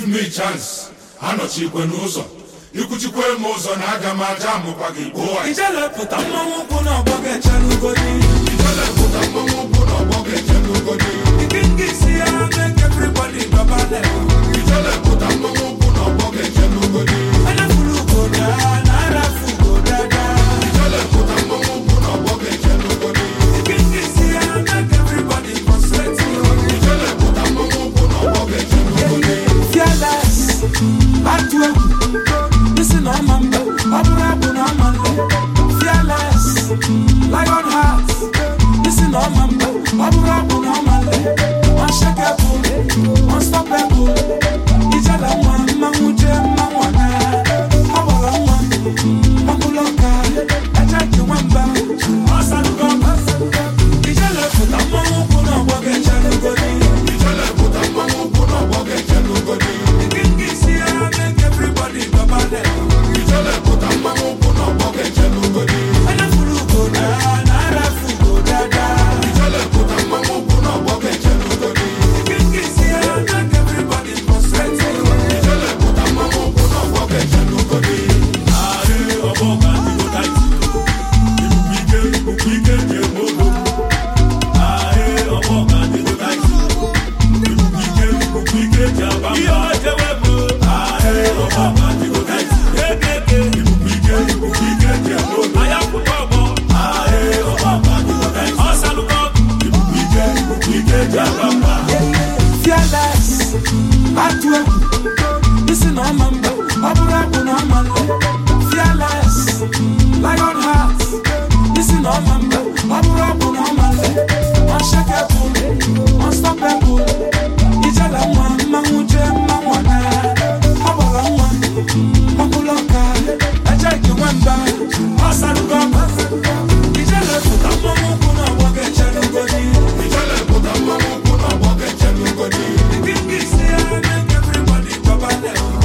give me chance anọchikwe n'ụzọ ikwuchikwe m ụzọ na aga m aja amụkwa gị gbuo anyị ijelepụta mmanwụ ụkwụ na ọgbọ ga-echere ugodi ijelepụta mmanwụ ụkwụ na ọgbọ ga-eche n'ugodi ike nke isi ya make everybody gbaba level ijelepụta mmanwụ ụkwụ na ọgbọ ga-eche n'ugodi onye furu ugoda na arafu ugodada ijelepụta mmanwụ ụkwụ na ọgbọ ga-eche n'ugodi ike nke isi ya make everybody concentrate ijelepụta mmanwụ ụkwụ na ọgbọ ga-eche n'ugodi fearless atụ egwu isi na ọma mba ọ bụrụ abụ na ọma nle fearless lion heart isi na ọma mba ọ bụrụ abụ na ọma nle unshakable unstoppable ijala nwa mmanwụ jee mmanwụ ọna ọ gbọrọ nwa ọkụlụ ọka eje ji nwamba ọsalugo ijele pụta mmanwụ ụkwụ na ọgbọ ga-echere ugodi ijelepụta mmanwụ ụkwụ na ọgbọ ga-eche n'ugodi ijelepụta mmanwụ ụkwụ na ọgbọ ga-eche n'ugodi ijelepụta mmanwụ ụkwụ na ọgbọ ga-eche n'ugodi ijelepụta mmanwụ ụkwụ na ọgbọ ga-eche n'ugodi Fearless, atụ egwu, isi na ọma mba, ọ bụrụ abụ na ọma nle. Fearless, lion heart, isi na ọma mba, ọ bụrụ abụ na ọma nle. Unshakable, unstoppable, ijala nwa mmanwụ jee mmanwụ ọna. Ọ gbọrọ nwa, ọkụlụ ọka, eje ike nwamba, ọ salugo ọba. Ijele pụta mmanwụ ụkwụ na ọgbọ ga-echere ugodi. ijelepụta mmanwụ ụkwụ na ọgbọ ga-eche n'ugodi Ike nke isi ya make everybody gbaba level.